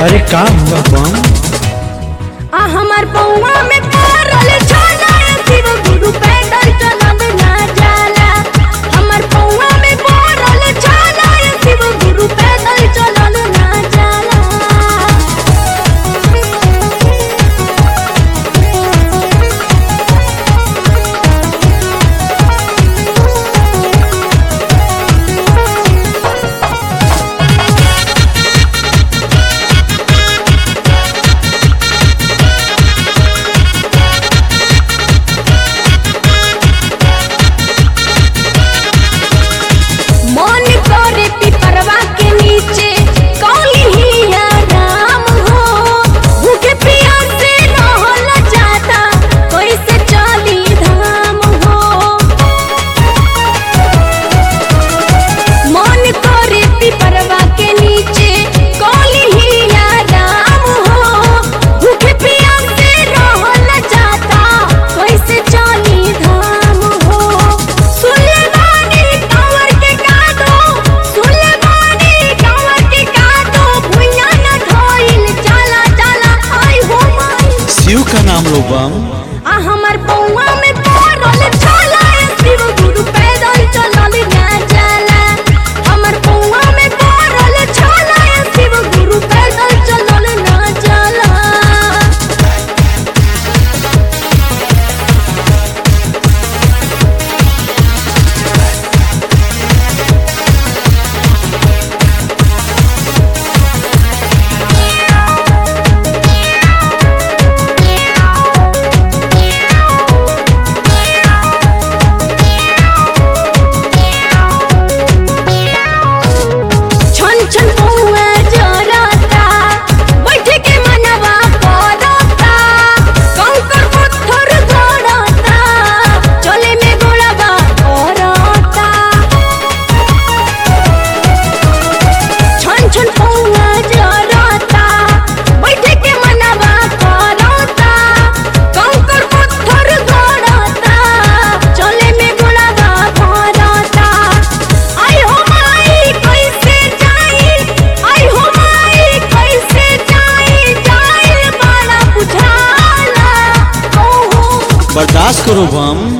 अरे का हुआ बम आ हमार पौवा में पड़ल छाला शिव गुरु पैदल चलल ना जाला हमार पौवा में पड़ल छाला शिव गुरु पैदल चलल ना जाला मन करे पिपरवा के नीचे कौली ही आराम हो भूखे प्यासे रहल जाता कैसे चली धाम हो मन करे पिपरवा के नीचे कौली ही आराम हो भूखे प्यासे रहल जाता कैसे चली धाम हो सुलेमानी कंवर के कादो सुलेमानी कंवर के कादो भुइया न धइल चला चला आई हो माई शिव का नाम लो बम आ हमर पौवा में पड़ल छाला शिव गुरु पैदल चलल ना जाला हमर पौवा में पड़ल छाला शिव गुरु पैदल चलल ना जाला छन छन पौवा जरता बैठ के मनवा करता कंकर पत्थर गड़ता चले में गोड़वा करता छन छन पौवा जरता बैठ के मनवा करता कंकर पत्थर गड़ता चले में गोड़वा करता आई हो माई कैसे जाई आई हो माई कैसे जाई जाई बड़ा बुझाला ओहो बर्दाश्त करो बम